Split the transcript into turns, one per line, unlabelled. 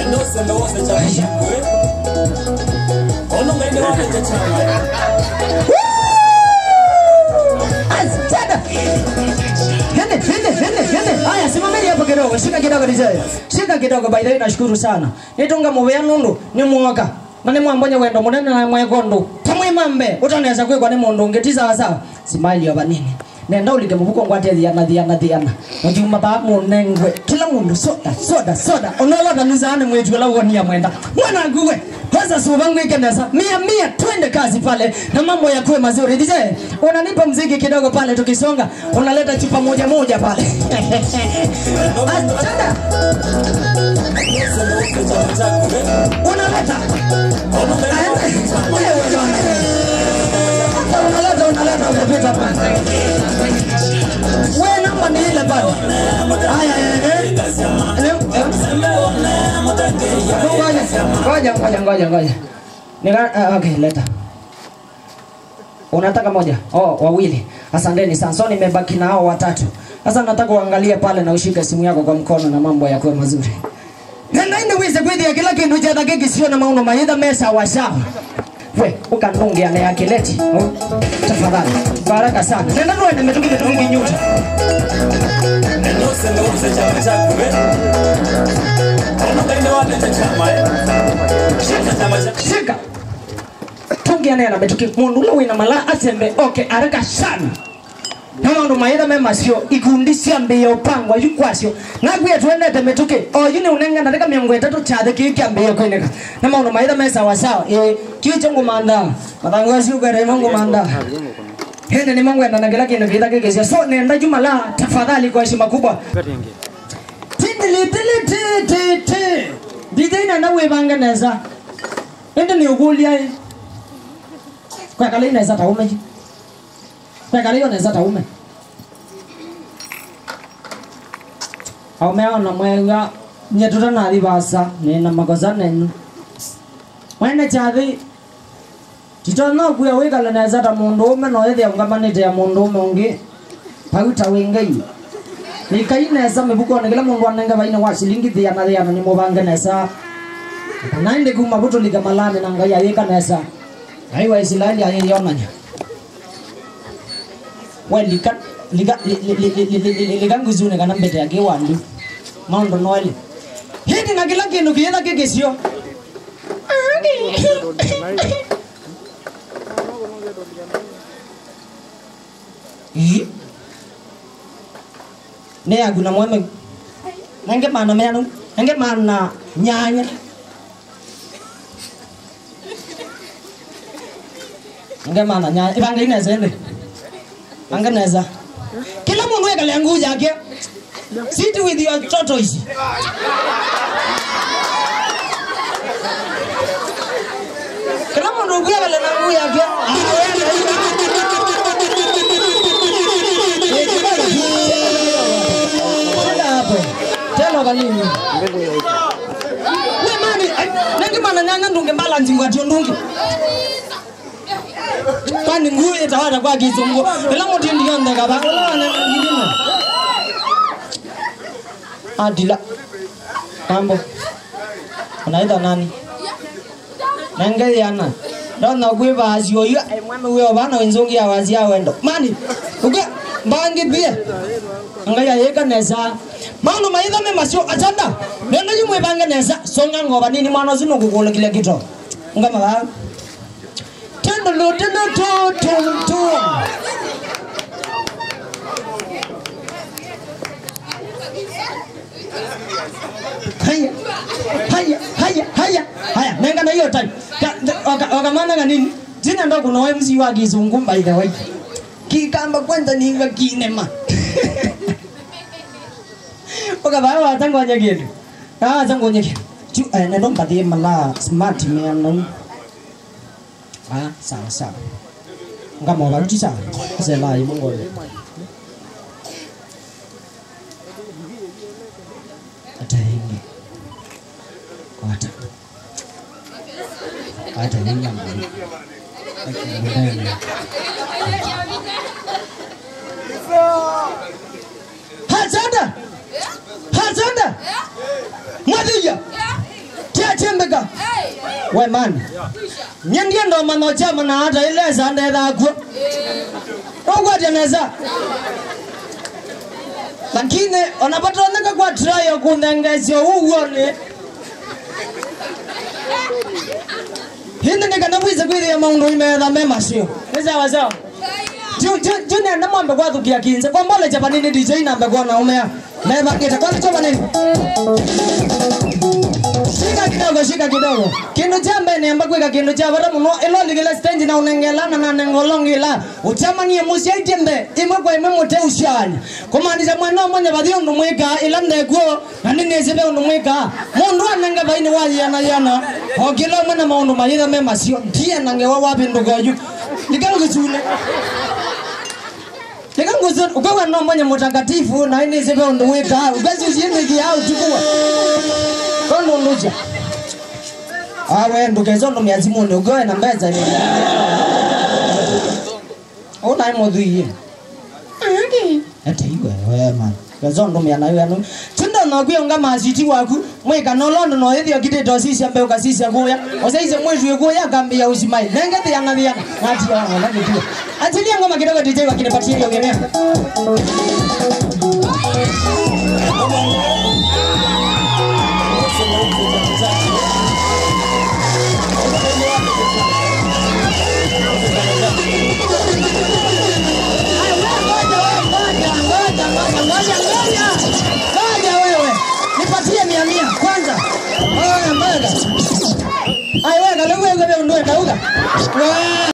Asante. Hende, hende, hende, hende. Haya, simameni hapo kidogo. Shika kidogo DJ. Shika kidogo by the way nashukuru sana. Nitunga mubea nundu ni mwaka. Mane mwambonya wendo munene na mwekondo. Tamwe mambe. Utaneza kwekwa ni mundu ngetiza sawa sawa. Smile yoba nini? Nenda ulike mubuko ngwate thiana thiana thiana. Mujuma ba munengwe. Kila mundu soda soda soda. Onola na nizane mwetu la wonia mwenda. Mwana nguwe. Kwanza subangu ikeneza. Mia mia twende kazi pale na mambo ya kuwe mazuri. DJ, unanipa mziki kidogo pale tukisonga. Unaleta chupa moja moja pale. Achana. Unaleta. Wewe unaleta unaleta umepita pale. Wewe namba ni ile pale. Haya eh. eh. Ngoja ngoja ngoja ngoja. Nika uh, okay, leta. Unataka moja? Oh, wawili. Asanteni sana. So nimebaki na hao watatu. Sasa nataka uangalie pale na ushike simu yako kwa mkono na mambo yakuwe mazuri. Nenda inde wize kwithi ya kila kindu cha dakika sio na mauno maitha mesa wa sawa. We, ukanunge ane ya kileti. Oh, tafadhali. Baraka sana. Nenda nuende metukile tungi nyuta. Shika. Tungi ane na metuki mundu ula wina mala asembe. Okay, haraka sana. na maundu maitha me macio ikundi cia mbio pangwa yukwasio nagwie twendete mituki o yu ni unenga ndika miongo itatu chathe kii kia mbio koineka na maundu maitha me sawa sawa e kiu cha ngumanda mathangu acio kwere mangu manda hene ni mangu enda na kila kindu kitha kikisia so nenda juma la tafadhali kwa heshima kubwa tindilitilitititi ndithaina na wibanga neza indi ni ugulia kwekala ineza taume kwekala iyo neza taume aumeona mwega nyetuta nathi basa nina makosa nenu mwene chathi titona kuya wikala neza ta mundu ume no ithia ungamanite ya mundu ume ungi pauta wingai nikai nesa mibukone kila mundu anenga vaine wa shilingi thiana thiana ni mubange nesa nainde kuma butulika malani na ngai ayika nesa ngai wa israeli ayionanya we lika lika lika nguzune kana mbete yake wandu maundu noeli hindi na kila kindu kiitha kigisio Ih. ne aguna mweme nange mana menu nange mana nyanya nange mana nyanya ibanga ineza ende anga neza kila mundu ekale nguu yake sit with your tortoise kila mundu ukuyakale na nguu yake Shida hapo. Telo kanini? We mani, nangi mana nyanya ndunge mbala nzingwa tio ndungi. Kwani nguu itawata kwa kizungu. Ila muti ndiyo ndega ba. Ila wana ngidina. Adila. Mambo. Unaita nani? Nange yana. Ndona kwe bazi oyo. Mwana uyo bana wenzongi ya wazi ya wendo. Mani. Uke mbangi bie ngaya yeka neza mano maitha me macio achanda nenda yimwe bange neza songa ngoba nini mwana zino kukula kile kito ngama ba tendo lo tendo to to to haya haya haya haya haya nenga na hiyo time wakamana nini jina ndo kuna MC wa kizungu by the way kikamba kwanza niva kinema ukavaa watangonya kindu awatangonya kindu tu nendo mpathie mala smart man ah sawa sawa ngamoga ruti sawa selai mongole hata hingi hata hata hingi mbona Hazanda! Hazanda! Mwadhiya! chembeka we man nye ndiye ndo mano chama na hata ile sande dhakwo ogwateneza lakini onapatoneka kwa trayo kunengesyo uwoni hindi nikanabwize kwithia maundu imetha me macio ni sawa sawa junene mwambe gwathukia kinse kwambole japanini dj nambe kuona umea mevakite kwani chapanini shika kidogo shika kidogo kindu cha mbene amba kwika kindu cha vara muno iloligila stage na unengelana na nengolongila uchamanie musia itembe imwe kwa imwe mute ushani kumaanisha mwana mwenye bathi undu mwika ila ndekuo na nini isibe undu mwika mundu anenge baini wa yana yana okila mwana maundu mayitha me masio ndiye nange wa wapi ndugoju nikalo kichule nikanguzo ukawa no mwenye mutakatifu na ini isibe undu wika ukazi usiende au tukua kono luja awe ndugezo ndo miazi mundu ugoe na mbeza ni una imodhuie ete iwe we man gezo ndo miana iwe ndo tindo no gwe nga masiti waku mweka no londo no ethio kitito sisi ambe ukasisi akuya oseise mwezu ekuya kambia usimai nenge thia na thia ngati ya ngona kitu achilia ngoma kidogo DJ wakinipatia hiyo gemea Ngoja wewe, nipatie mia mia kwanza. Oya, mbega. Ai, weka, leo wewe ndio ndio ndauka. Wewe